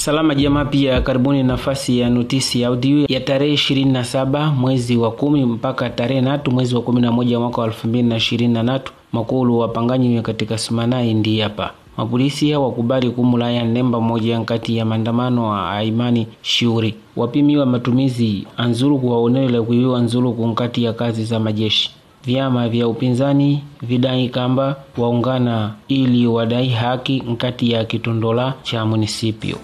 Salama jamaa, pia karibuni nafasi ya notisi ya audio ya tarehe 27 mwezi wa kumi mpaka tarehe natu mwezi wa kumi na moja mwaka wa elfu mbili na ishirini na tatu makulu wapanganyiwe katika Simanai ndi hapa mapolisi wakubali kumulaya nemba moja nkati ya maandamano a aimani shiuri wapimiwa matumizi anzuluku waonele kuiwiwa nzuluku nkati ya kazi za majeshi vyama vya upinzani vidai kamba waungana ili wadai haki nkati ya kitondola cha munisipio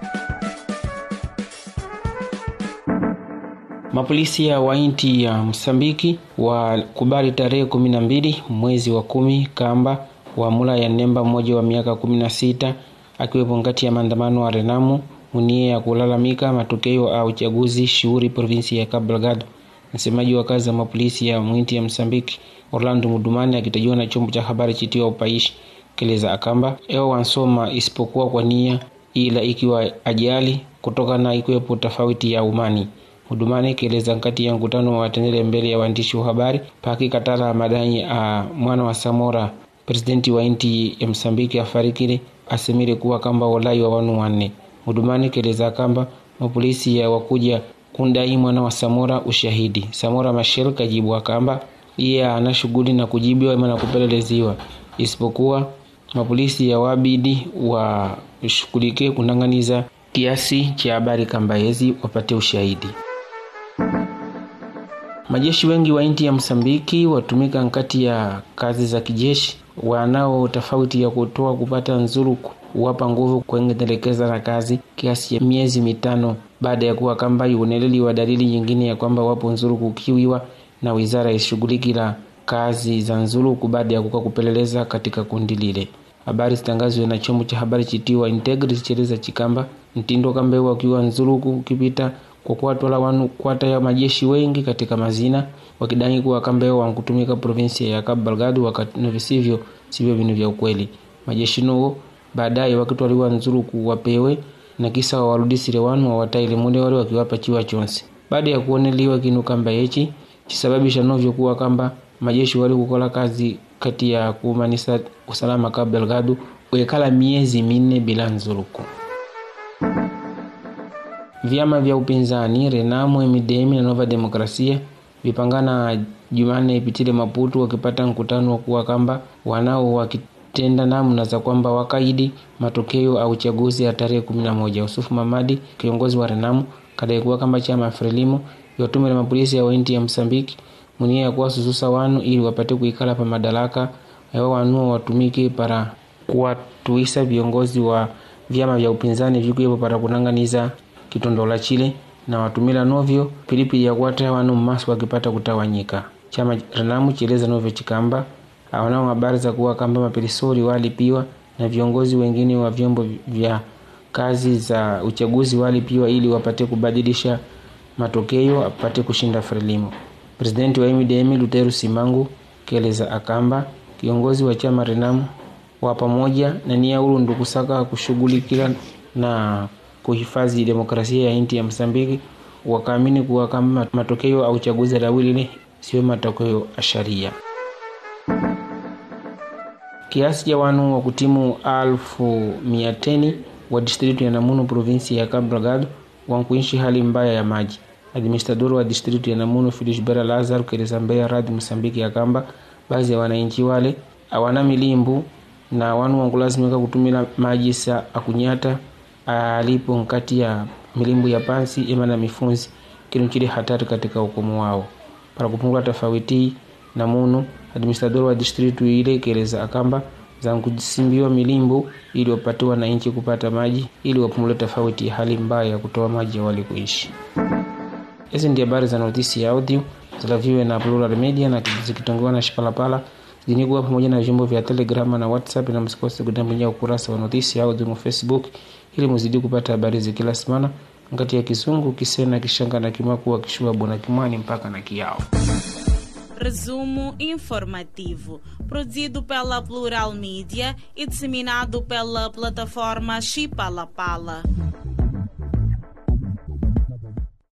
Mapolisi ya wainti ya Msambiki wakubali tarehe kumi na mbili mwezi wa kumi kamba wamula ya nemba mmoja wa miaka kumi na sita akiwepo ngati ya maandamano wa Renamu munie ya kulalamika matokeo a uchaguzi shughuri provinsi ya Cabo Delgado. Msemaji wa kazi za mapolisi ya mwinti ya Msambiki Orlando Mudumani akitajiwa na chombo cha habari chitiwa upaishi keleza akamba eo wansoma isipokuwa kwa nia ila ikiwa ajali kutokana na ikiwepo tofauti ya umani Hudumani kieleza nkati ya mkutano wa tendele mbele ya waandishi wa habari pakikatala madai a mwana wa Samora presidenti wa inti ya Msambiki afarikile asemile kuwa kamba walai wa wanu wanne. Hudumani kieleza kamba mapolisi ya wakuja kundai mwana wa Samora ushahidi. Samora Machel kajibu akamba iye ana shughuli na kujibiwa ima na kupeleleziwa, isipokuwa mapolisi ya wabidi washughulike kunang'aniza kiasi cha habari kamba yezi wapate ushahidi. Majeshi wengi wa inti ya Msambiki watumika nkati ya kazi za kijeshi, wanao tofauti ya kutoa kupata nzuruku wapa nguvu kuendelekeza na kazi kiasi ya miezi mitano baada ya kuwa kamba uneleli wa dalili nyingine ya kwamba wapo nzuruku kiwiwa na wizara ishughulikila kazi za nzuruku baada ya kuka kupeleleza katika kundi lile. Habari zitangazwe na chombo cha habari chitiwa Integrity cheleza chikamba mtindo kambe wakiwa nzuruku ukipita kwa kuwatwala wanu kwata ya majeshi wengi katika mazina wakidai kuwa kambeo wankutumika provinsia ya Cabo Delgado wakati na visivyo sivyo vinu vya ukweli. Majeshi nuo baadaye wakitwaliwa nzuruku wapewe na kisa wawarudisire wanu wawataile mule wale wakiwapa chiwa chonse baada ya kuoneliwa kinu kamba yechi chisababisha novyo kuwa kamba majeshi wali kukola kazi kati ya kumanisa usalama Cabo Delgado wekala miezi minne bila nzuruku. Vyama vya upinzani Renamo, MDM na Nova Demokrasia vipangana Jumanne ipitile Maputo wakipata mkutano wa kuwa kamba wanao wakitenda namna za kwamba wakaidi matokeo au uchaguzi ya tarehe kumi na moja. Yusufu Mamadi kiongozi wa Renamo kadai kuwa kamba chama Frelimo yatumile mapolisi ya wainti ya Msambiki munia ya kuwa sususa wanu ili wapate kuikala pa madaraka yao wanuo watumike para kuwatuisa viongozi wa vyama vya upinzani vikuwepo para kunanganiza kitondola chile na watumila novyo pilipili ya kuwata wanu mmaso wakipata kutawanyika. Chama Renamu chieleza novyo chikamba awanao habari za kuwa kamba mapelisori walipiwa na viongozi wengine wa vyombo vya kazi za uchaguzi walipiwa ili wapate kubadilisha matokeo apate kushinda Frelimo. Presidenti wa MDM Luteru Simangu kieleza akamba kiongozi wa chama Renamu wa pamoja na nia ulundu kusaka kushughulikila na kuhifadhi demokrasia ya inti ya Msambiki wakaamini kuwa kama matokeo au uchaguzi lawili sio matokeo asharia. Kiasi cha wanu wa kutimu alfu mia teni wa distritu ya Namuno provinsi ya Cabo Delgado wankuishi hali mbaya ya maji. Administrador wa distritu ya Namuno Felisbera Lazaro keleza mbele radi Msambiki ya kamba baadhi ya wananchi wale awana milimbu na wanu wankulazimika kutumila maji sa akunyata alipo nkati ya milimbu ya pansi ima na mifunzi kinu chili hatari katika ukomo wao para kupungula tofauti na munu administrador wa distritu ile keleza akamba zankusimbiwa milimbu ili wapate wananchi kupata maji ili wapumule tofauti ya hali mbaya ya kutoa maji ya wali kuishi. Hizi ndio habari za notisi ya audio zilaviwe na Plural Media na zikitongewa na Shipalapala zinikuwa pamoja na vyombo vya Telegram na WhatsApp, na msikose kutembelea ukurasa wa notisi ya audio na Facebook ili muzidi kupata habari za kila semana ngati ya Kisungu, Kisena, Kishanga na Kimakuwa, Kishua, Bona, Kimwani mpaka na Kiao. Resumo informativo, produzido pela Plural Mídia e disseminado pela plataforma Chipalapala.